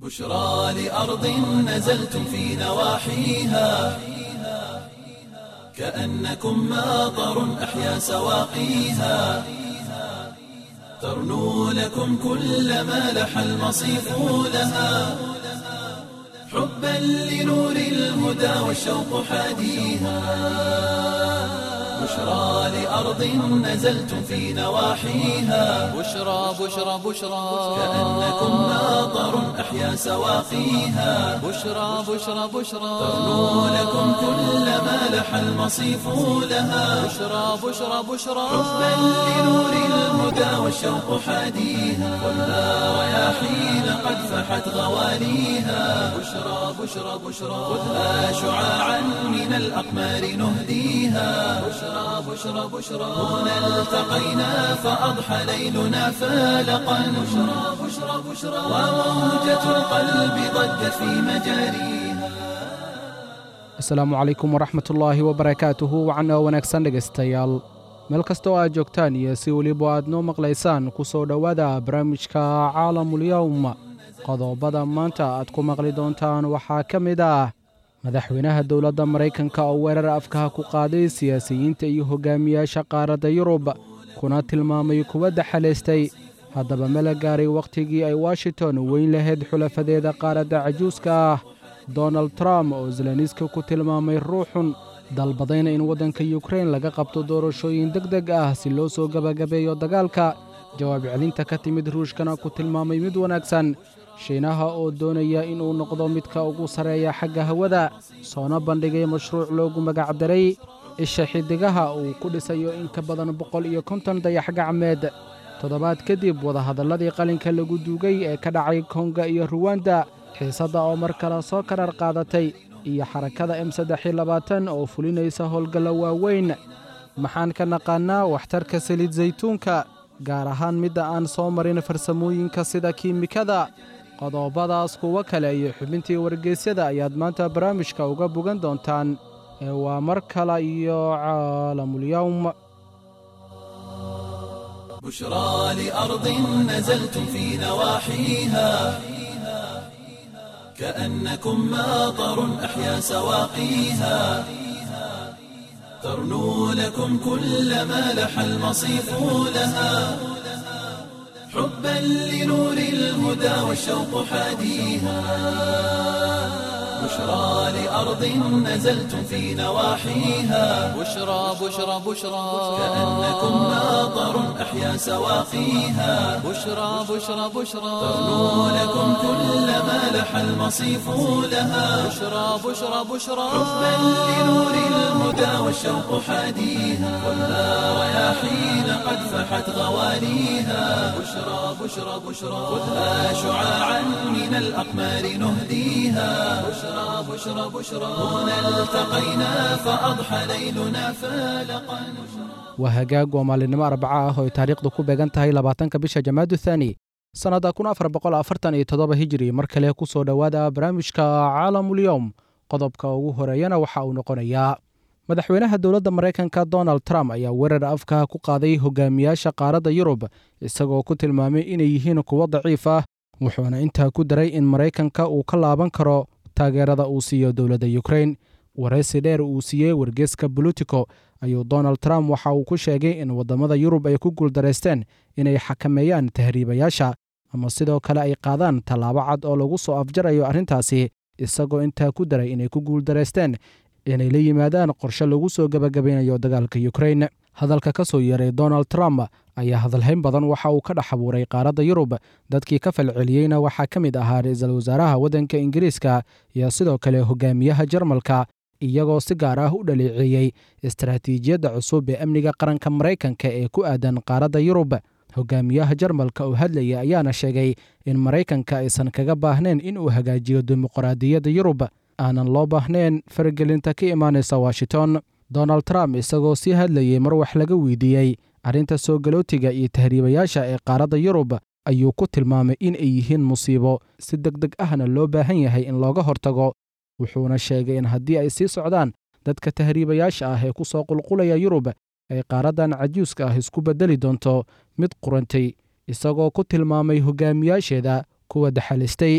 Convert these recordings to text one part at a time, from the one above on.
بشرى لأرض نزلتم في نواحيها كأنكم ماطر أحيا سواقيها ترنو لكم كل ما لح المصيف لها حبا لنور الهدى والشوق حاديها بشرى لأرض نزلتم في نواحيها بشرى بشرى بشرى كأنكم ماطر أحيا سواقيها بشرى بشرى بشرى ترنو لكم كل ما لح المصيف لها بشرى بشرى بشرى حبا لنور الهدى والشوق حاديها والنار رياحين قد فحت غواليها بشرى بشرى بشرى خذها شعاعا من الأقمار نهديها بشرى بشرى بشرى هنا التقينا فأضحى ليلنا فالقا بشرى بشرى بشرى وموجة القلب ضجت في مجاريها asalaamu calaykum waraxmatullaahi wabarakaatuhu wacana wanaagsan dhegaystayaal meel kasta oo aad joogtaan iyo si weliba aad noo maqlaysaan ku soo dhowaada barnaamijka caalamulyowm qodobada maanta aad ku maqli doontaan waxaa ka mid ah madaxweynaha dowladda maraykanka oo weerar afkaha ku qaaday siyaasiyiinta iyo hogaamiyaasha qaaradda yurub kuna tilmaamay kuwa daxalaystay haddaba mala gaaray wakhtigii ay washington weyn lahayd xulafadeeda qaaradda cajuuska ah donald trump oo zeleniska ku tilmaamay ruuxun dalbadayna in waddanka yukrain laga qabto doorashooyin deg deg ah si loo soo gebagabeeyo dagaalka jawaab celinta ka timid ruushkana ku tilmaamay mid wanaagsan shiinaha oo doonaya inuu noqdo midka ugu sarreeya xagga hawada soona bandhigay mashruuc loogu magacdaray isha xiddigaha uu ku dhisayo in ka badan boqol iyo konton dayax gacmeed toddobaad kadib wadahadalladii qalinka lagu duugay ee ka dhacay konga iyo ruwanda xiisadda oo mar kale soo karar qaadatay iyo xarakada m saddex iyo labaatan oo fulinaysa howlgalla waaweyn maxaan ka naqaannaa waxtarka saliid saytuunka gaar ahaan midda aan soo marin farsamooyinka sida kiimikada qodobadaas kuwo kale iyo xubintii wargeysyada ayaad maanta barnaamijka uga bogan doontaan ee waa mar kale iyo caalamulyowm بشرى لأرض نزلتم في نواحيها كأنكم ماطر أحيا سواقيها ترنو لكم كل ما لح المصيف لها حبا لنور الهدى والشوق حاديها بشرى لأرض نزلتم في نواحيها بشرى بشرى بشرى كأنكم ماطر أحيا سواقيها بشرى بشرى بشرى ترنو لكم كل ما لح المصيف لها بشرى بشرى بشرى حبا لنور الهدى والشوق حاديها والنار رياحين قد فحت غواليها بشرى بشرى بشرى خذها شعاعا من الأقمار نهديها بشرى بشرى بشرى هنا التقينا فأضحى ليلنا فالقا waa hagaag waa maalinimo arbaca ah oo ay taariikhdu ku beegan tahay labaatanka bisha jamaadu thaani sannadda kun afar boqol afartan iyo toddoba hijiri mar kale ku soo dhowaada barnaamijka caalamulyowm qodobka ugu horeeyana waxa uu noqonayaa madaxweynaha dowladda maraykanka donald trump ayaa weerar afkaha ku qaaday hogaamiyaasha qaaradda yurub isagoo ku tilmaamay inay yihiin kuwo daciif ah wuxuuna intaa ku daray in maraykanka uu ka laaban karo taageerada uu siiyo dowladda yukrain waraysi dheer uu siiyey wargeeska bolitico ayuu donald trump waxa uu ku sheegay in waddamada yurub ay ku guuldaraysteen inay xakameeyaan tahriibayaasha ama sidoo kale ay qaadaan tallaabo cad oo lagu soo afjarayo arrintaasi isagoo intaa ku daray inay ku guuldaraysteen inay la yimaadaan qorshe lagu soo gebagabaynayo dagaalka yukrain hadalka ka soo yeeray donald trump ayaa hadalhayn badan waxa uu ka dhex abuuray qaaradda yurub dadkii ka falceliyeyna waxaa ka mid ahaa ra-iisul wasaaraha waddanka ingiriiska iyo sidoo kale hogaamiyaha jarmalka iyagoo si gaar ah u dhaleeceeyey istaraatiijiyadda cusub ee amniga qaranka maraykanka ee ku aadan qaaradda yurub hogaamiyaha jarmalka oo hadlaya ayaana sheegay in maraykanka aysan kaga baahnayn in uu hagaajiyo dimuqraadiyadda yurub aanan loo baahnayn faragelinta ka imaanaysa washington donald trump isagoo sii hadlayey mar wax laga weydiiyey arrinta soo galootiga iyo tahriibayaasha ee qaaradda yurub ayuu ku tilmaamay in ay yihiin musiibo si deg deg ahna loo baahan yahay in looga hortago wuxuuna sheegay in haddii ay sii socdaan dadka tahriibayaasha ah ee ku soo qulqulaya yurub ay qaaraddan cajuuska ah isku beddeli doonto mid qurantay isagoo ku tilmaamay hogaamiyaasheeda kuwa daxalistay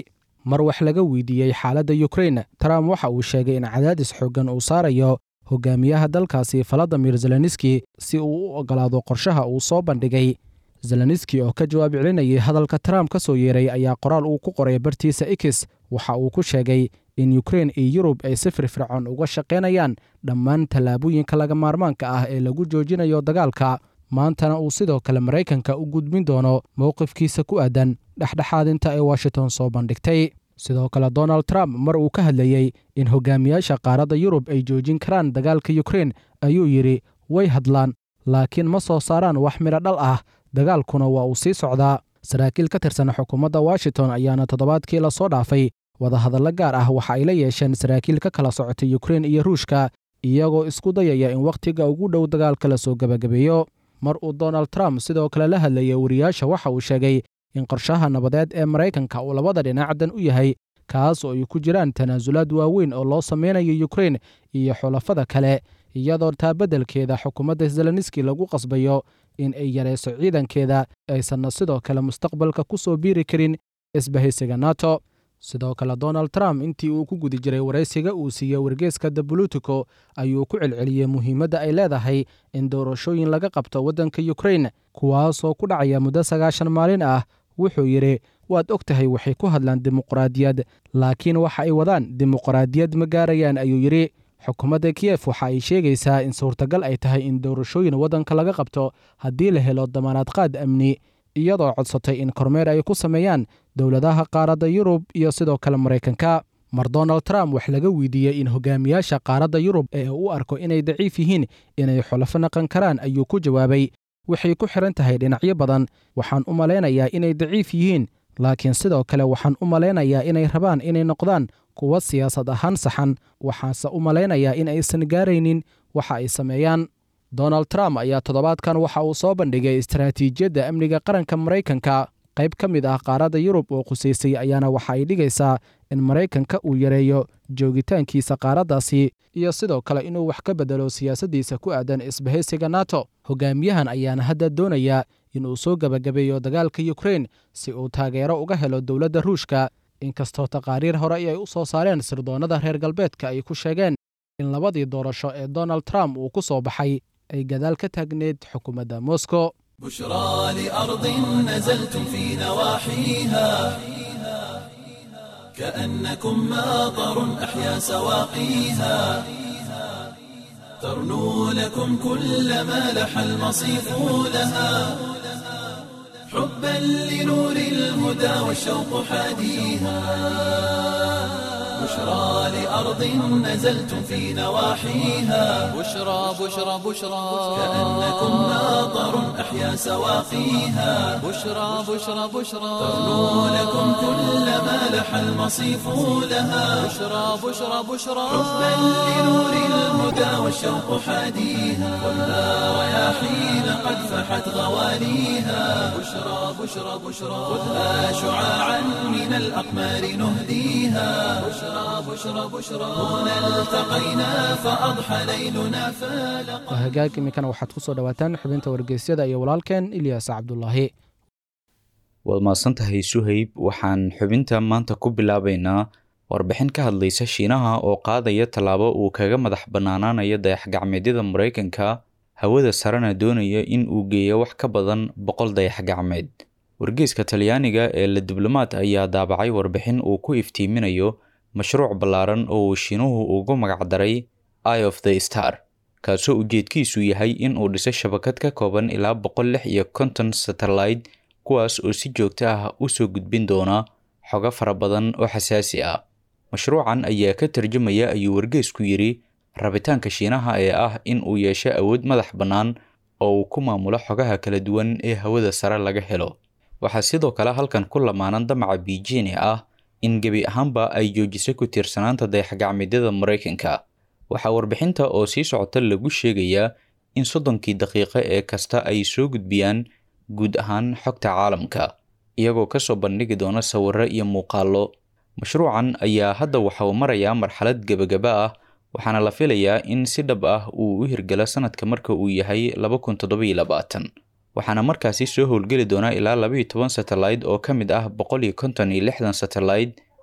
mar wax laga weydiiyey xaaladda yukrain trump waxa uu sheegay in cadaadis xooggan uu saarayo hogaamiyaha dalkaasi valadimir zelenski si uu u ogolaado qorshaha uu soo bandhigay zelenski oo ka jawaab celinayay hadalka trump ka soo yeeray ayaa qoraal uu ku qoray bartiisa x waxa uu ku sheegay in yukrain iyo yurub ay si firfircoon uga shaqaynayaan dhammaan tallaabooyinka laga maarmaanka ah ee lagu joojinayo dagaalka maantana uu sidoo kale maraykanka u gudbin doono mowqifkiisa ku aadan dhexdhexaadinta ee washington soo bandhigtay sidoo kale donald trump mar uu ka hadlayey in hogaamiyaasha qaaradda yurub ay joojin karaan dagaalka yukrain ayuu yidhi way hadlaan laakiin ma soo saaraan wax midho dhal ah dagaalkuna waa uu sii socdaa saraakiil ka tirsan xukuumadda washington ayaana toddobaadkii lasoo dhaafay wadahadallo gaar ah waxa ay la yeesheen saraakiil ka kala socotay yukrain iyo ruushka iyagoo isku dayaya in wakhtiga ugu dhow dagaalka la soo gebagabeeyo mar uu donald trump sidoo kale la hadlayay wariyaasha waxa uu sheegay in qorshaha nabadeed ee maraykanka uu labada dhinacdan u yahay kaas oo ay ku jiraan tanaasulaad waaweyn oo loo sameynayo yukrain iyo xulafada kale iyadoo taa beddelkeeda xukuumadda zelenski lagu qasbayo in ay yarayso ciidankeeda aysanna sidoo kale mustaqbalka ku soo biiri karin isbahaysiga nato sidoo kale donald trump intii uu ku gudi jiray waraysiga uu siiyey wargeeska the bolitico ayuu ku celceliyey muhiimadda ay leedahay in doorashooyin laga qabto waddanka yukrain kuwaasoo ku dhacaya muddo sagaashan maalin ah wuxuu yidhi waad og tahay waxay ku hadlaan dimuqraadiyad laakiin waxa ay wadaan dimuqraadiyad ma gaarayaan ayuu yidhi xukuumadda kiyef waxa ay sheegaysaa in suurtagal ay tahay in doorashooyin waddanka laga qabto haddii la helo damaanad qaad amni iyadoo codsatay in kormeer ay ku sameeyaan dowladaha qaaradda yurub iyo sidoo kale maraykanka mar donald trump wax laga weydiiyey in hogaamiyaasha qaaradda yurub ee u arko inay daciif yihiin inay xulafo naqan karaan ayuu ku jawaabay waxay ku xihan tahay dhinacyo badan waxaan u malaynayaa inay daciif yihiin laakiin sidoo kale waxaan u malaynayaa inay rabaan inay noqdaan kuwa siyaasad ahaan saxan waxaase u malaynayaa in aysan gaaraynin waxa ay sameeyaan donald trump ayaa toddobaadkan waxa uu soo bandhigay istaraatiijiyadda amniga qaranka maraykanka qayb ka mid ah qaaradda yurub oo qusaysay ayaana waxa ay dhigaysaa in maraykanka uu yareeyo joogitaankiisa qaaraddaasi iyo sidoo kale inuu wax ka beddelo siyaasaddiisa ku aadan isbahaysiga nato hogaamiyahan ayaana hadda doonayaa inuu soo gebagabeeyo dagaalka yukrain si uu taageero uga helo dowladda ruushka inkastoo taqaariir hore ay u soo saareen sirdoonnada reer galbeedka ay ku sheegeen in labadii doorasho ee donald trump uu ku soo baxay ay gadaal ka taagneed xukuumadda moscow بشرى لأرض نزلتم في نواحيها كأنكم ماطر أحيا سواقيها ترنو لكم كل ما لح المصيف لها حبا لنور الهدى والشوق حاديها بشرى لأرض نزلتم في نواحيها بشرى بشرى بشرى كأنكم ماطر أحيا سواقيها بشرى بشرى بشرى ترنو لكم كل ما لح المصيف لها بشرى بشرى بشرى حبا لنور الهدى والشوق حاديها والنار رياحين قد فحت غواليها بشرى بشرى بشرى خذها شعاعا من الأقمار نهديها بشرى بشرى بشرى هنا التقينا فأضحى ليلنا فالقا hagaag iminkana waxaad ku soo dhowaataan xubinta wargeysyada iyo walaalkeen ilyaas cabdulaahi waad mahadsantahay suhayb waxaan xubinta maanta ku bilaabaynaa warbixin ka hadlaysa shiinaha oo qaadaya tallaabo uu kaga madax bannaanaanayo dayax-gacmeedyada maraykanka hawada sarena doonaya in uu geeyo wax ka badan boqol dayax-gacmeed wargeeska talyaaniga ee la diblomaad ayaa daabacay warbixin uu ku iftiiminayo mashruuc ballaaran oo uu shiinuhu ugu magacdaray eye of the star kaasoo ujeedkiisu yahay in uu dhiso shabakad ka kooban ilaa boqol lix iyo konton satellite kuwaas oo si joogto ah u soo gudbin doona xogo fara badan oo xasaasi ah mashruucan ayaa ka tarjumaya ayuu wargeesku yidhi rabitaanka shiinaha ee ah in uu yeesho awood madax bannaan oo uu ku maamulo xogaha kala duwan ee hawada sare laga helo waxaa sidoo kale halkan ku lamaanan damaca biijin ee ah in gebi ahaanba ay joojiso ku tiirsanaanta dayax-gacmeedyada maraykanka waxaa warbixinta oo sii socota lagu sheegayaa in soddonkii daqiiqo ee kasta ay soo gudbiyaan guud ahaan xogta caalamka iyagoo kasoo bandhigi doona sawiro iyo muuqaallo mashruucan ayaa hadda waxa uu marayaa marxalad gebagaba ah waxaana la filayaa in si dhab ah uu u hirgalo sanadka marka uu yahay laba kun toddobiyo labaatan waxaana markaasi soo howlgeli doonaa ilaa labaiyo toban satellite oo ka mid ah boqol iyo konton iyo lixdan satellite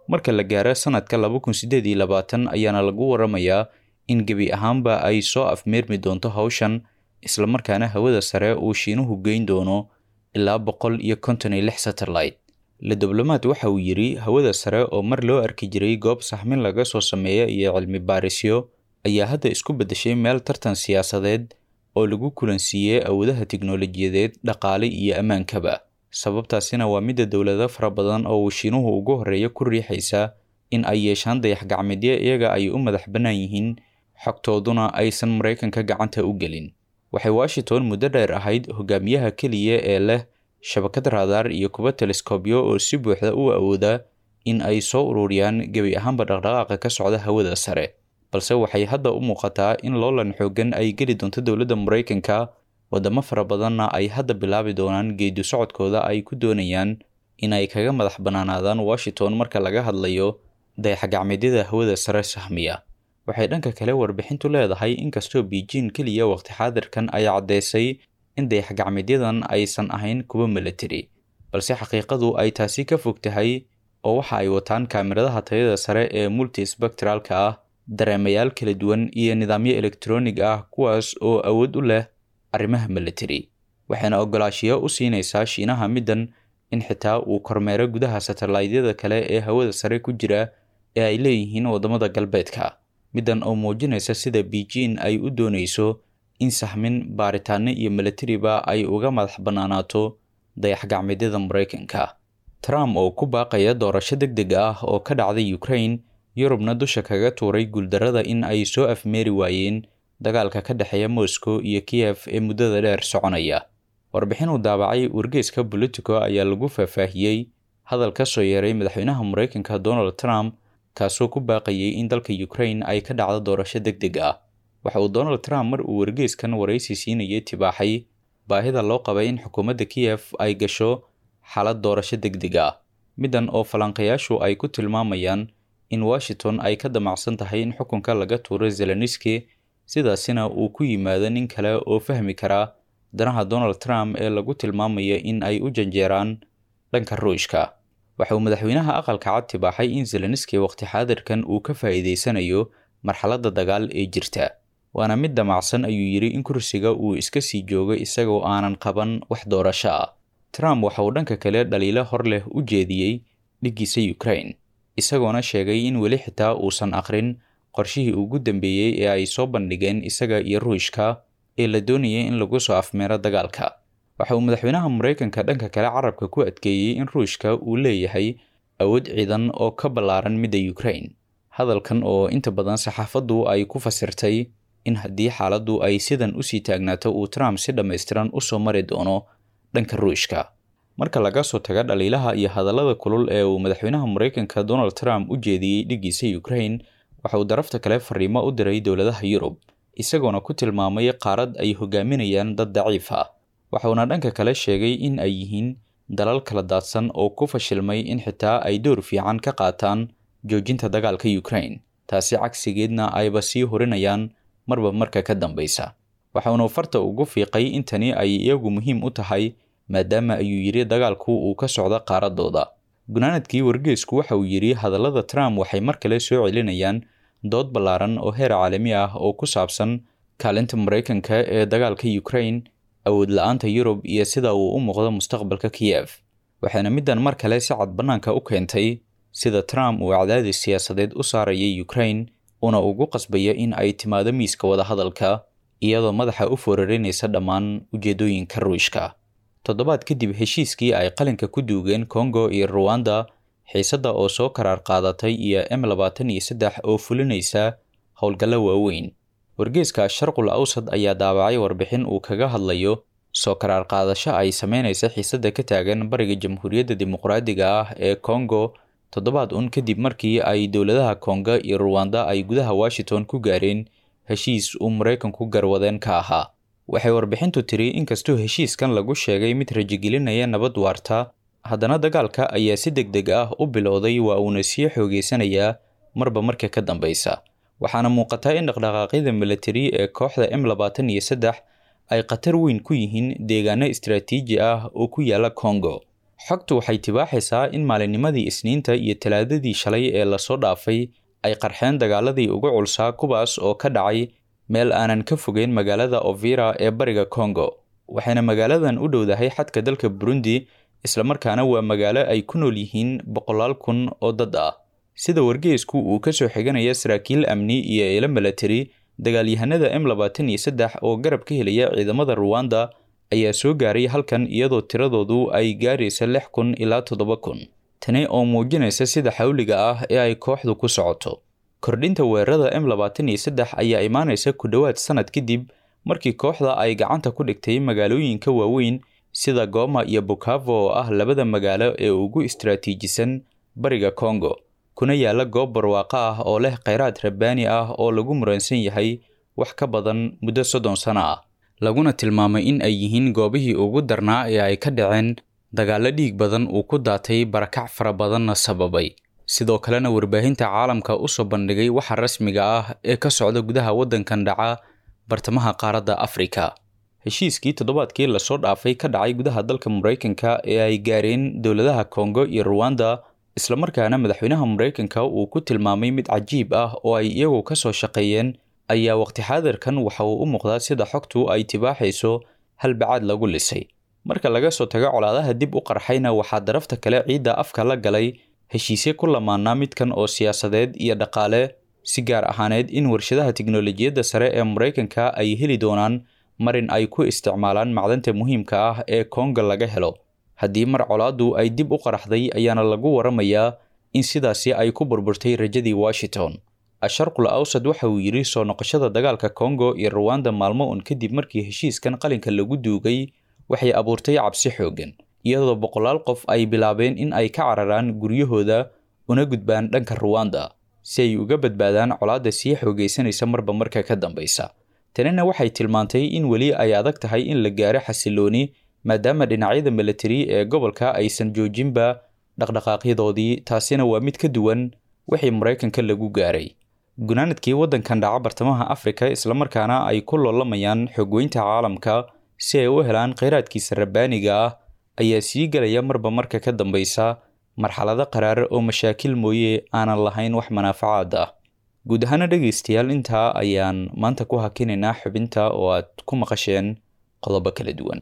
marka la gaaro sanadka laba kun siddeed iyo labaatan ayaana lagu waramayaa in gebi ahaanba ay soo afmeermi doonto hawshan islamarkaana hawada sare uu shiinuhu geyn doono ilaa boqol iyo konton iyo lix satellite le diblomaad waxa uu yidhi hawada sare oo mar loo arki jiray goob saxmin laga soo sameeya iyo cilmi baarisyo ayaa hadda isku beddeshay meel tartan siyaasadeed oo lagu kulansiiyey awoodaha tiknolojiyadeed dhaqaale iyo ammaankaba sababtaasina waa midda dowlado fara badan oo uu shiinuhu ugu horreeya ku riixaysa in ay yeeshaan dayax gacmeedyo iyaga ay u madax bannaan yihiin xogtooduna aysan maraykanka gacanta u gelin waxay washington muddo dheer ahayd hogaamiyaha keliya ee leh shabakad raadaar iyo kuba teleskobyo oo si buuxda u awooda in ay soo ururiyaan gebi ahaanba dhaqdhaqaaqa ka socda hawada sare balse waxay hadda u muuqataa in loolan xoogan ay geli doonto dowladda maraykanka wadamo fara badanna ay hadda bilaabi doonaan geedu socodkooda ay ku doonayaan in ay kaga madax bannaanaadaan washington marka laga hadlayo dayaxgacmeedyada hawada sare sahmiya waxay dhanka kale warbixintu leedahay inkastoo beijing keliya waqti xaadirkan ay caddeysay in dayaxgacmeedyadan aysan ahayn kuwa milatari balse xaqiiqadu ay taasi ka fog tahay oo waxa ay wataan kaamiradaha tayada sare ee multispectralka ah dareemayaal kala duwan iyo nidaamyo elektroonig ah kuwaas oo awood u leh arrimaha milatari waxayna ogolaashiyo u siinaysaa shiinaha middan in xitaa uu kormeero gudaha satellaydyada kale ee hawada sare ku jira ee ay leeyihiin waddamada galbeedka middan oo muujinaysa sida beijing ay u doonayso in sahmin baaritaano iyo milatariba ay uga madax bannaanaato dayaxgacmeedyada maraykanka trump oo ku baaqaya doorasho deg deg ah oo ka dhacday ukraine yurubna dusha kaga tuuray guuldarrada in ay soo afmeeri waayeen dagaalka ka dhexeeya moscow iyo kiyef ee muddada dheer soconaya warbixin uu daabacay wargeeska bolitico ayaa lagu faahfaahiyey hadal ka soo yeeray madaxweynaha maraykanka donald trump kaasoo ku baaqayay in dalka ukraine ay ka dhacdo doorasho deg deg ah waxa uu donald trump mar uu wargeeskan waraysi siinayay tibaaxay baahida loo qabay in xukuumadda kiyef ay gasho xaalad doorasho deg deg ah middan oo falanqayaashu ay ku tilmaamayaan in washington ay ka damacsan tahay in xukunka laga tuuro zeleniski sidaasina uu ku yimaado nin kale oo fahmi kara danaha donald trump ee lagu tilmaamaya in ay u janjeeraan dhanka ruushka waxa uu madaxweynaha aqalka cad tibaaxay in zeleniski waqti xaadirkan uu ka faa'iidaysanayo marxaladda dagaal ee jirta waana mid damacsan ayuu yidhi in kursiga uu iska sii joogo isagoo aanan qaban wax doorasho ah trump waxa uu dhanka kale dhaliilo hor leh u jeediyey dhiggiisa ukraine isagoona sheegay in weli xitaa uusan aqrin qorshihii ugu dambeeyey ee ay soo bandhigeen isaga iyo ruushka ee la doonayay in lagu soo afmeero dagaalka waxa uu madaxweynaha maraykanka dhanka kale carabka ku adkeeyey in ruushka uu leeyahay awood ciidan oo ka ballaaran midda ukraine hadalkan oo inta badan saxaafaddu ay ku fasirtay in haddii xaaladdu ay sidan usii taagnaato uu trump si dhammaystiran usoo mari doono dhanka ruushka marka laga soo taga dhaliilaha iyo hadallada kulul ee uu madaxweynaha maraykanka donald trump u jeediyey dhiggiisa ukraine waxa uu darafta kale fariimo u diray dowladaha yurub isagoona ku tilmaamay qaarad ay hogaaminayaan dad daciif ah waxauna dhanka kale sheegay in ay yihiin dalal kala daadsan oo ku fashilmay in xitaa ay door fiican ka qaataan joojinta dagaalka ukraine taasi cagsigeedna ayba sii horinayaan marba marka ka dambaysa waxauna farta ugu fiiqay in tani ay iyagu muhiim u tahay maadaama ayuu yidhi dagaalku uu ka socdo qaaradooda gunaanadkii wargeesku waxa uu yidhi hadallada trump waxay mar kale soo celinayaan dood ballaaran oo heer caalami ah oo ku saabsan kaalinta maraykanka ee dagaalka ukraine awood la-aanta yurub iyo sida uu u muuqdo mustaqbalka kiyef waxaana middan mar kale si cad bannaanka u keentay sida trump uu cadaadis siyaasadeed u saarayay ukraine una ugu qasbaya in ay timaado miiska wadahadalka iyadoo madaxa u foorarinaysa dhammaan ujeedooyinka ruushka toddobaad kadib heshiiskii ay qalinka ku duugeen congo iyo ruwanda xiisadda oo soo karaar qaadatay iyo m labaatan iyo saddex oo fulinaysa howlgallo waaweyn wargeeska sharqul awsad ayaa daabacay warbixin uu kaga hadlayo soo karaar qaadasho ay sameynaysa xiisadda ka taagan bariga jamhuuriyadda dimuqraadiga ah ee congo toddobaad un kadib markii ay dowladaha konga iyo ruwanda ay gudaha washington ku gaareen heshiis uu maraykanku garwadeen ka ahaa waxay warbixintu tiri inkastoo heshiiskan lagu sheegay mid rajigelinaya nabad waarta haddana dagaalka ayaa si deg deg ah u bilowday waa uuna sii xoogeysanayaa marba marka ka dambeysa waxaana muuqataa in dhaqdhaqaaqyada milatari ee kooxda m labaatan iyo saddex ay khatar weyn ku yihiin deegaano istaraatiiji ah oo ku yaala congo xogtu waxay tibaaxaysaa in maalinnimadii isniinta iyo talaadadii shalay ee lasoo dhaafay ay qarxeen dagaaladii ugu culsaa kuwaas oo ka dhacay meel aanan ka fogeyn magaalada ovira ee bariga congo waxayna magaaladan u dhowdahay xadka dalka burundi islamarkaana waa magaalo ay ku nool yihiin boqolaal kun oo dad ah sida wargeysku uu ka soo xiganaya saraakiil amni iyo eelo milatari dagaalyahanada m labaatan iyo saddex oo garab ka helaya ciidamada ruwanda ayaa soo gaaray halkan iyadoo tiradoodu ay gaaraysa lix kun ilaa toddoba kun tani oo muujinaysa sida xawliga ah ee ay kooxdu ku socoto kordhinta weerarada m labaatan iyo saddex ayaa imaanaysa ku dhowaad sanad kadib markii kooxda ay gacanta ku dhigtay magaalooyinka waaweyn sida goma iyo bukavo oo ah labada magaalo ee ugu istaraatiijisan bariga congo kuna yaala goob barwaaqo ah oo leh kheyraad rabbaani ah oo lagu muransan yahay wax ka badan muddo soddon sano ah laguna tilmaamay in ay yihiin goobihii ugu darnaa ee ay ka dhaceen dagaallo dhiig badan uu ku daatay barakac fara badanna sababay sidoo kalena warbaahinta caalamka u soo bandhigay waxa rasmiga ah ee ka socda gudaha waddankan dhaca bartamaha qaaradda afrika heshiiskii toddobaadkii lasoo dhaafay ka dhacay gudaha dalka maraykanka ee ay gaareen dowladaha kongo iyo ruwanda islamarkaana madaxweynaha maraykanka uu ku tilmaamay mid cajiib ah oo ay iyagu ka soo shaqeeyeen ayaa waqti xaadirkan waxa uu u muuqdaa sida xogtu ay tibaaxayso halbacaad lagu lisay marka laga soo tago colaadaha dib u qarxayna waxaa darafta kale ciidda afka la galay heshiisye ku lamaanaa midkan oo siyaasadeed iyo dhaqaale si gaar ahaaneed in warshadaha tiknolojiyadda sare ee maraykanka ay heli doonaan marin ay ku isticmaalaan macdanta muhiimka ah ee konga laga helo haddii mar colaaddu ay dib u qaraxday ayaana lagu waramayaa in sidaasi ay ku burburtay rajadii washington asharqul awsad waxa uu yidhi soo noqoshada dagaalka kongo iyo ruwanda maalmo un kadib markii heshiiskan qalinka lagu duugay waxay abuurtay cabsi xooggan iyadoo boqolaal qof ay bilaabeen in ay ka cararaan guryahooda una gudbaan dhanka ruwanda si ay uga badbaadaan colaadda sii xoogaysanaysa marba marka ka dambaysa tanina waxay tilmaantay in weli ay adag tahay in la gaaro xasilooni maadaama dhinacyada milatari ee gobolka aysan joojinba dhaqdhaqaaqyadoodii taasina waa mid ka duwan wixii maraykanka lagu gaaray gunaanadkii waddankan dhaca bartamaha afrika islamarkaana ay ku loolamayaan xogweynta caalamka si ay u helaan kheyraadkiisa rabbaaniga ah ayaa sii gelaya marba marka ka dambaysa marxalado qaraar oo mashaakil mooye aanan lahayn wax manaafacaad ah guud ahaana dhegaystayaal intaa ayaan maanta ku hakinaynaa xubinta oo aad ku maqasheen qodobo kala duwan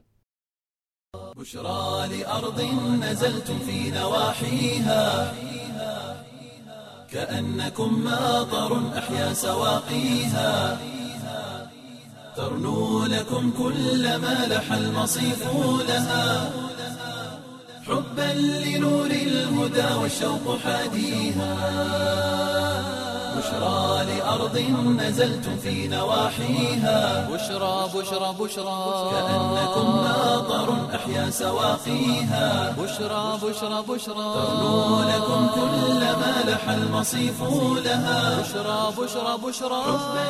بشرى لأرض نزلتم في نواحيها كأنكم ماطر أحيا سواقيها ترنو لكم كل ما لح المصيف لها حبا لنور الهدى والشوق حاديها بشرى لأرض نزلتم في نواحيها بشرى بشرى بشرى كأنكم ماطر أحيا سواقيها بشرى بشرى بشرى ترنو لكم كل ما لح المصيف لها بشرى بشرى بشرى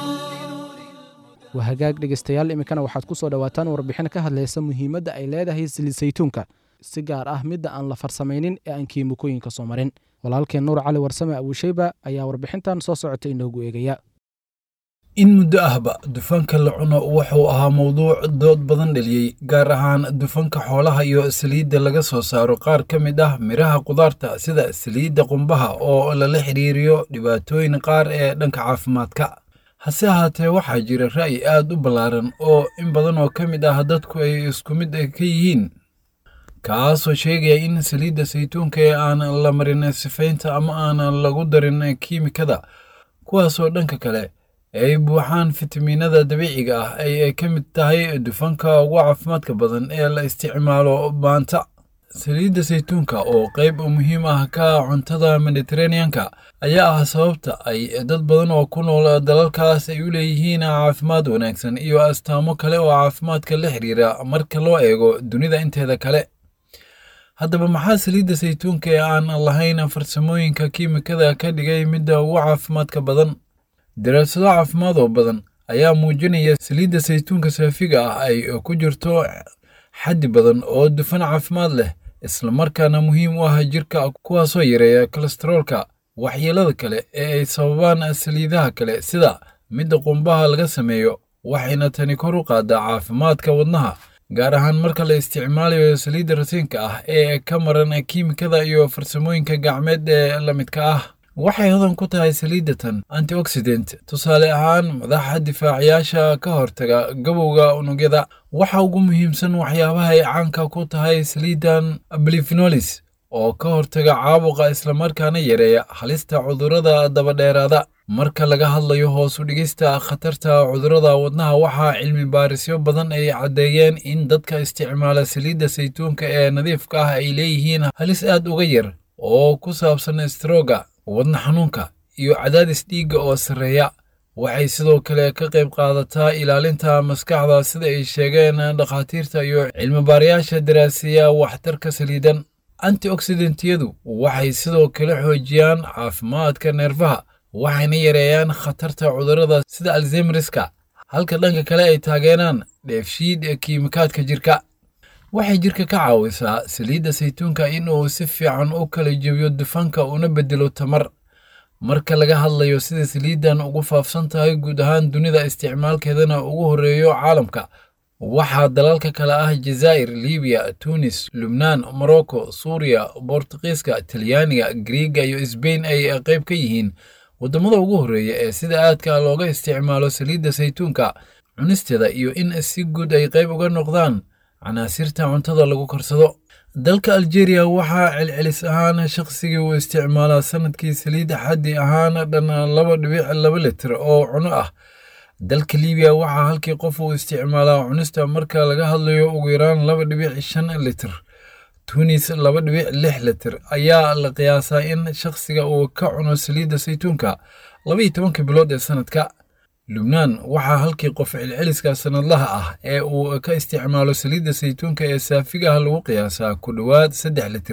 waa hagaag dhegaystayaal iminkana waxaad ku soo dhowaataan warbixin ka hadlaysa muhiimadda ay leedahay saliid saytuunka si gaar ah midda aan la farsamaynin ee aan kiimikooyinka soo marin walaalkeen nuur cali warsame abuusheyba ayaa warbixintan soo socota inoogu eegaya in muddo ahba dufanka la cuno wuxuu ahaa mowduuc dood badan dheliyey gaar ahaan dufanka xoolaha iyo saliidda laga soo saaro qaar ka mid ah midhaha qudaarta sida saliidda qumbaha oo lala xidhiiriyo dhibaatooyin qaar ee dhanka caafimaadka hase ahaatee waxaa jira ra'yi aad u ballaaran oo in badan oo ka mid ah dadku ay isku mid ka yihiin kaasoo sheegaya in saliidda saytuunka ee aan la marin sifaynta ama aan lagu darin kiimikada kuwaasoo dhanka kale ay buuxaan fitamiinada dabiiciga ah ay ka mid tahay dufanka ugu caafimaadka badan ee la isticmaalo maanta saliidda saytuunka oo qayb muhiim ah ka cuntada mediteraneanka ayaa ah sababta ay dad badan oo ku nool dalalkaas ay u leeyihiin caafimaad wanaagsan iyo astaamo kale oo caafimaadka la xiriira marka loo eego dunida inteeda kale haddaba maxaa saliidda saytuunka ee aan lahayn farsamooyinka kiimikada ka dhigay midda ugu caafimaadka badan daraasado caafimaad oo badan ayaa muujinaya saliidda saytuunka saafiga ah ay ku jirto xaddi badan oo dufan caafimaad leh islamarkaana muhiim u ah jirka kuwaasoo yareeya kolestaroolka waxyeelada kale ee ay sababaan saliidaha kale sida midda qumbaha laga sameeyo waxayna tani kor u qaadaa caafimaadka wadnaha gaar ahaan marka la isticmaalayo saliidda rasiinka ah ee ka maran kiimikada iyo farsamooyinka gacmeed ee la midka ah waxay hodan ku tahay saliiddatan antioxidant tusaale ahaan madaxa difaacayaasha ka hortaga gabowga unugyada waxa ugu muhiimsan waxyaabaha ay caanka ku tahay saliiddan blifenolis oo ka hortaga caabuqa islamarkaana yareeya halista cudurrada dabadheeraada marka laga hadlayo hoos u dhigista khatarta cudurrada wadnaha waxaa cilmi baarisyo badan ay caddeeyeen in dadka isticmaala saliidda saytuunka ee nadiifka ah ay leeyihiin halis aad uga yar oo ku saabsan strooga wadna xanuunka iyo cadaadis dhiigga oo sarreeya waxay sidoo kale ka qayb qaadataa ilaalinta maskaxda sida ay sheegeen dhakhaatiirta iyo cilmibaarayaasha daraasiya waxtarka saliidan antioxidantiyadu waxay sidoo kale xoojiyaan caafimaadka neerfaha waxayna yareeyaan khatarta cudurrada sida alzemriska halka dhanka kale ay taageeraan dheefshiid kiimikaadka jirka waxay jirka ka caawisaa saliidda saytuunka in uu si fiican u kala jebiyo dufanka una bedelo tamar marka laga hadlayo sida saliiddan ugu faafsan tahay guud ahaan dunida isticmaalkeedana ugu horreeyo caalamka waxaa dalalka kale ah jazaa'ir libiya tunis lubnaan morocco suuriya bortuqiiska talyaaniga griiga iyo sbain ay qayb ka yihiin waddamada ugu horreeya ee sida aadka looga isticmaalo saliidda saytuunka cunisteeda iyo in si guud ay qayb uga noqdaan canaasirta cuntada lagu karsado dalka aljeeriya waxaa celcelis ahaan shaqsigii uu isticmaalaa sanadkii saliidda xaddi ahaan dhan laba dhibic laba litir oo cuno ah dalka libiya waxaa halkii qof uu isticmaalaa cunista marka laga hadlayo ugu yaraan laba dhibic shan litir tunis laba dhibic lix litir ayaa la qiyaasaa in shakhsiga uu ka cuno saliidda saytuunka labaiyo tobanka bilood ee sanadka lubnaan waxaa halkii qof celceliska sanadlaha ah ee uu ka isticmaalo saliidda saytuunka ee saafiga ah lagu qiyaasaa ku dhowaad saddex litir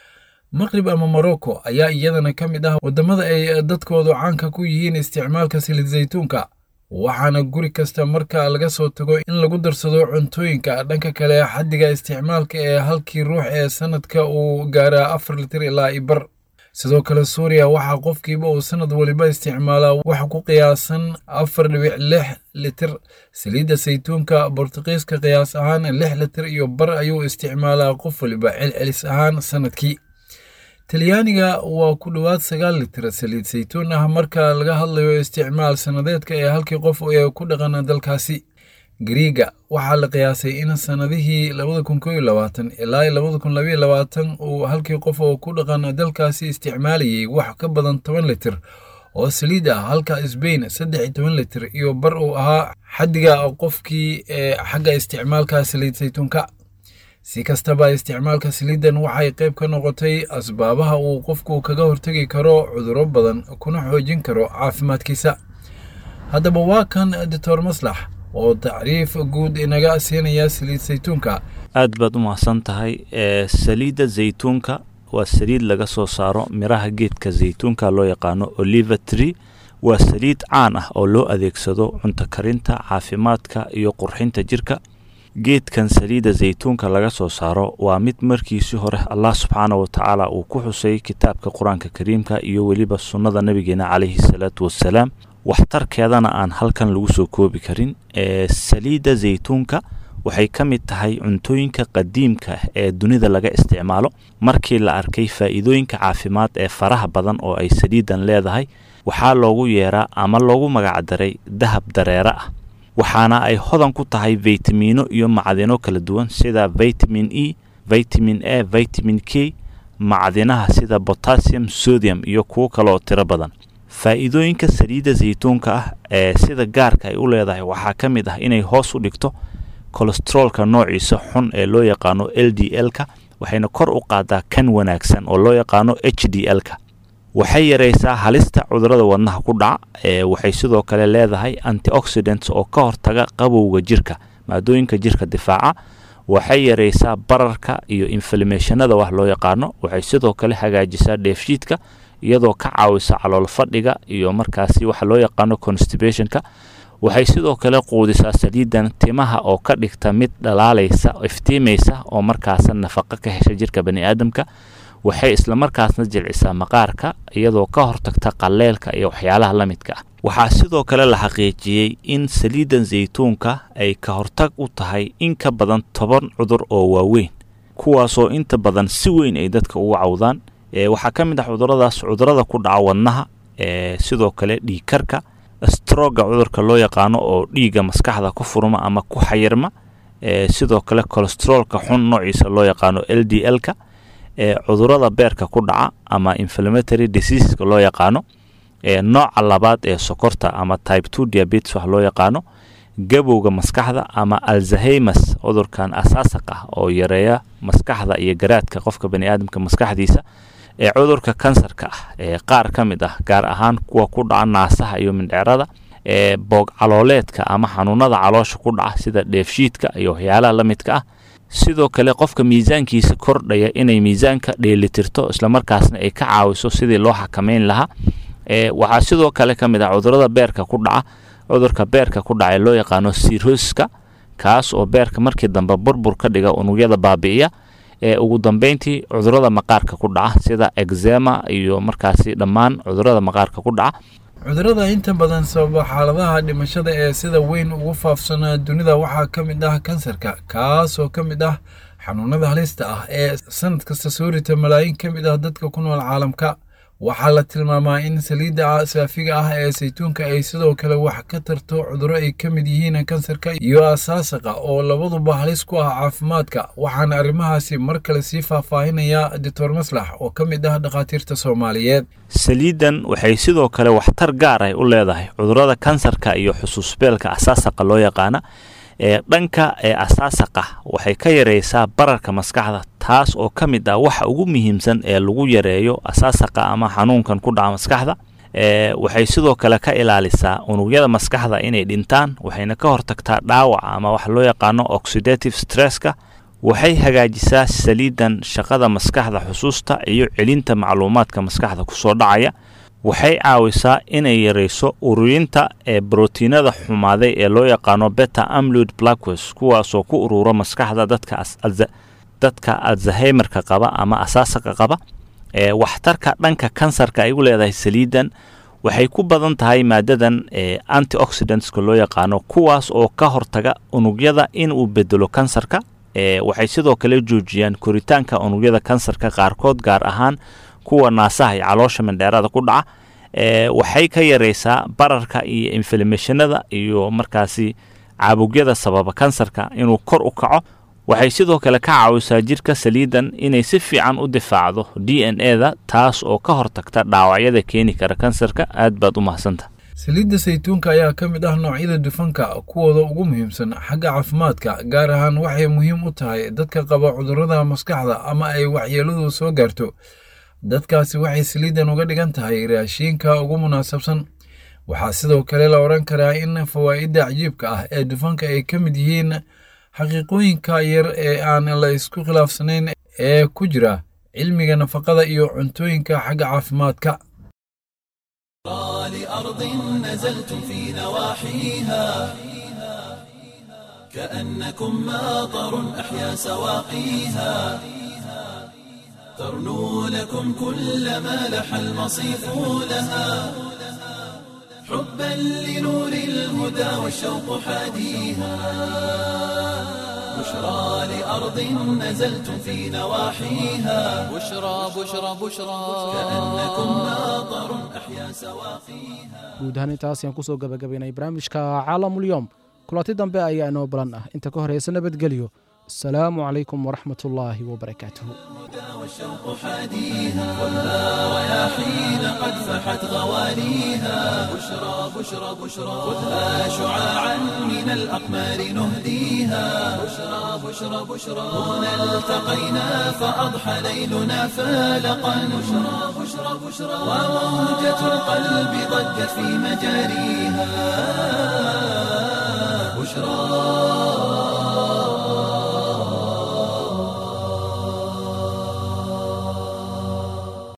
maqrib ama morocco ayaa iyadana ka mid ah waddamada ay dadkoodu caanka ku yihiin isticmaalka saliid saytuunka waxaana guri kasta marka laga soo tago in lagu darsado cuntooyinka dhanka kale xaddiga isticmaalka ee halkii ruux ee sanadka uu gaaraa afar litir ilaa ibar sidoo kale suuriya waxaa qofkiiba uu sanad waliba isticmaalaa wax ku qiyaasan afar dhibic lix litir saliidda saytuunka bortuqiiska qiyaas ahaan lix litir iyo bar ayuu isticmaalaa qof waliba celcelis ahaan sanadkii talyaaniga waa ku dhowaad sagaal litir saliid saytuun ah marka laga hadlayo isticmaal sannadeedka ee halkii qof ee ku dhaqan dalkaasi gariiga waxaa la qiyaasay in sannadihii labada kun koo iyo labaatan ilaa labada kun labaiyo labaatan uu halkii qof oo ku dhaqan dalkaasi isticmaalayay wax ka badan toban litir oo saliid ah halka sbain saddex iyo toban litir iyo bar uu ahaa xaddiga qofkii ee xagga isticmaalka saliid saytuunka si kastaba isticmaalka saliiddan waxay qayb ka noqotay asbaabaha uu qofku kaga hortegi karo cudurro badan kuna xoojin karo caafimaadkiisa haddaba waa kan doctor maslax oo tacriif guud inaga siinaya saliid saytuunka aad baad u mahadsan tahay saliidda zaytuunka waa saliid laga soo saaro miraha geedka zaytuunka loo yaqaano oliva tree waa saliid caan ah oo loo adeegsado cunto karinta caafimaadka iyo qurxinta jirka geedkan saliidda zaytuunka laga soo saaro waa mid markiisii hore allah subxaana wa tacaala uu ku xusay kitaabka qur-aanka kariimka iyo weliba sunnada nabigeena calayhi salaatu wassalaam waxtarkeedana aan halkan lagu soo koobi karin ee saliidda zaytuunka waxay ka mid tahay cuntooyinka qadiimka ah ee dunida laga isticmaalo markii la arkay faa'iidooyinka caafimaad ee faraha badan oo ay saliiddan leedahay waxaa loogu yeeraa ama loogu magacdaray dahab dareere ah waxaana ay hodan ku tahay faytamiino iyo macdino kala duwan sida vitamin e vitamin a vitamin k macdinaha sida botassium sodium iyo kuwo kale oo tiro badan faa'iidooyinka saliidda saytuunka ah ee sida gaarka ay u leedahay waxaa ka mid ah inay hoos u dhigto kolesteroolka noociisa xun ee loo yaqaano l d l-ka waxayna kor u qaadaa kan wanaagsan oo loo yaqaano h d l-ka waxay yaraysaa halista cudurrada wadnaha ku dhaca ee waxay sidoo kale leedahay antioxidants oo ka hortaga qabowga jirka maadooyinka jirka difaaca waxay yaraysaa bararka iyo inflamationada wax loo yaqaano waxay sidoo kale hagaajisaa dheefshiidka iyadoo ka caawisa calool fadhiga iyo markaasi waxa loo yaqaano constibationka waxay sidoo kale quudisaa saliidan timaha oo ka dhigta mid dhalaalaysa iftiimaysa oo markaasa nafaqo ka hesha jirka bani aadamka waxay islamarkaasna jilcisaa maqaarka iyadoo ka hortagta qalleelka iyo waxyaalaha la midka ah waxaa sidoo kale la xaqiijiyey in saliiddan zaytuunka ay ka hortag u tahay in ka badan toban cudur oo waaweyn kuwaasoo inta badan si weyn ay dadka uga cawdaan waxaa ka mid ah cuduradaas cudurada ku dhaca wadnaha sidoo kale dhiigkarka stroga cudurka loo yaqaano oo dhiigga maskaxda ku furma ama ku xayirma sidoo kale colestroolka xun noociisa loo yaqaano l d l-ka cudurada beerka ku dhaca ama inflammatory diseaseska loo yaqaano nooca labaad ee sokorta ama type two diabetes wax loo yaqaano gabowga maskaxda ama alzahemas cudurkan asaasaq ah oo yareeya maskaxda iyo garaadka qofka bani aadamka maskaxdiisa ee cudurka kansarka ah ee qaar ka mid ah gaar ahaan kuwa ku dhaca naasaha iyo mindheerada ee boog calooleedka ama xanuunada caloosha ku dhaca sida dheefshiidka iyo waxyaalaha la midka ah sidoo kale qofka miisaankiisa kordhaya inay miisaanka dheelitirto islamarkaasna ay ka caawiso sidii loo xakameyn lahaa waxaa sidoo kale ka mid ah cudurada beerka ku dhaca cudurka beerka ku dhaca ee loo yaqaano sirhoska kaas oo beerka markii dambe burbur ka dhiga unugyada baabi'iya ee ugu dambeyntii cudurada maqaarka ku dhaca sida exema iyo markaasi dhammaan cudurada maqaarka ku dhaca cudurada inta badan sababa xaaladaha dhimashada ee sida weyn ugu faafsanaa dunida waxaa ka mid ah kansarka kaasoo ka mid ah xanuunada halista ah ee sanad kasta soo rita malaayiin ka mid ah dadka ku nool caalamka waxaa la tilmaamaa in saliidda saafiga ah ee saytuunka ay sidoo kale wax ka tarto cudurro ay ka mid yihiin kansarka iyo asaasaqa oo labaduba halis ku ah caafimaadka waxaana arrimahaasi mar kale sii faahfaahinaya doctor maslax oo ka mid ah dhakhaatiirta soomaaliyeed saliiddan waxay sidoo kale waxtar gaar ah u leedahay cudurrada kansarka iyo xusuusbeelka asaasaqa loo yaqaana ee dhanka ee asaasaqa waxay ka yareysaa bararka maskaxda taas oo ka mid ah waxa ugu muhiimsan ee lagu yareeyo asaasaqa ama xanuunkan ku dhaca maskaxda waxay sidoo kale ka ilaalisaa unugyada maskaxda inay dhintaan waxayna ka hortagtaa dhaawaca ama waxa loo yaqaano oxidative stresska waxay hagaajisaa saliidan shaqada maskaxda xusuusta iyo celinta macluumaadka maskaxda kusoo dhacaya waxay caawisaa inay yareyso ururinta ee brotiinada xumaaday ee loo yaqaano beta amlud blackwes kuwaasoo ku urura maskaxda dadka dadka alzahemerka qaba ama asaasaqa qaba ee waxtarka dhanka kansarka ay u leedahay saliidan waxay ku badan tahay maadadan ee antioxidantska loo yaqaano kuwaas oo ka hortaga unugyada inuu bedelo kansarka ee waxay sidoo kale joojiyaan koritaanka unugyada kansarka qaarkood gaar ahaan kuwa naasaha iyo caloosha mindheerada ku dhaca ee waxay ka yareysaa bararka iyo inflamationada iyo markaasi caabugyada sababa kansarka inuu kor u kaco waxay sidoo kale ka caawisaa jirka saliidan inay si fiican u difaacdo d n e da taas oo ka hortagta dhaawacyada keeni kara kansarka aad baad u mahadsanta saliidda saytuunka ayaa ka mid ah noocyada dufanka kuwooda ugu muhiimsan xagga caafimaadka gaar ahaan waxay muhiim u tahay dadka qaba cudurrada maskaxda ama ay waxyeeladu soo gaarto dadkaasi waxay saliiddan uga dhigan tahay raashiinka ugu munaasabsan waxaa sidoo kale la odhan karaa in fawaa'idda cajiibka ah ee dufanka ay ka mid yihiin xaqiiqooyinka yar ee aan la isku khilaafsanayn ee ku jira cilmiga nafaqada iyo cuntooyinka xagga caafimaadka لأرض نزلتم في نواحيها كأنكم ماطر أحيا سواقيها ترنو لكم كل ما لح المصيف لها حبا لنور الهدى والشوق حاديها بشرى لأرض نزلتم في نواحيها بشرى بشرى بشرى كأنكم ماطر أحيا سواقيها guud ahaan intaas ayaan kusoo gabagabaynay barnaamijka caalamulyoom kulanti dambe ayaa inoo balan ah inta ka horeysa nabadgelyo asalaamu calaykum waraxmat ullaahi wabarakaatuhu والشوق حاديها خذها رياحين قد فحت غواليها بشرى بشرى بشرى خذها شعاعا من الأقمار نهديها بشرى بشرى بشرى هنا التقينا فأضحى ليلنا فالقا بشرى بشرى بشرى وموجة القلب ضجت في مجاريها بشرى